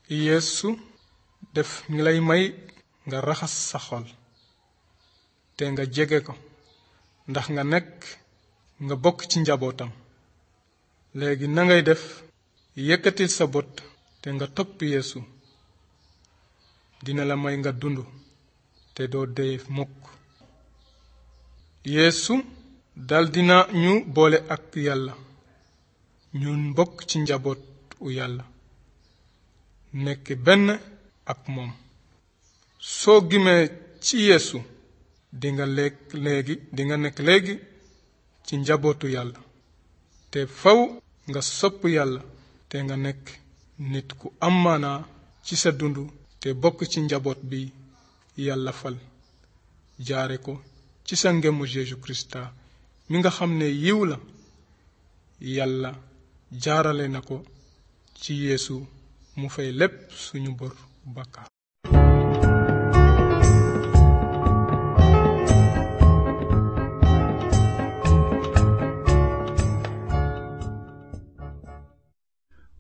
yeesu def ngi lay may nga raxas sa xol te nga jege ko ndax nga nekk nga bokk ci njabootam léegi na ngay def yëkkatil sa bot te nga topp yeesu dina la may nga dund te doo dee mukk yeesu dal dina ñu boole ak yàlla ñun bokk ci njaboot u yàlla nekk benn ak moom soo gimee ci yeesu dinga lekk léegi dinga nekk léegi ci njabootu yàlla te faw nga sopp yàlla te nga nekk nit ku am maanaa ci sa dund te bokk ci njaboot bi yàlla fal jaare ko ci sa ngemu Jésus Krista mi nga xam ne yiw la yàlla jaarale na ko ci yeesu mu fay lépp suñu bor bàkkaar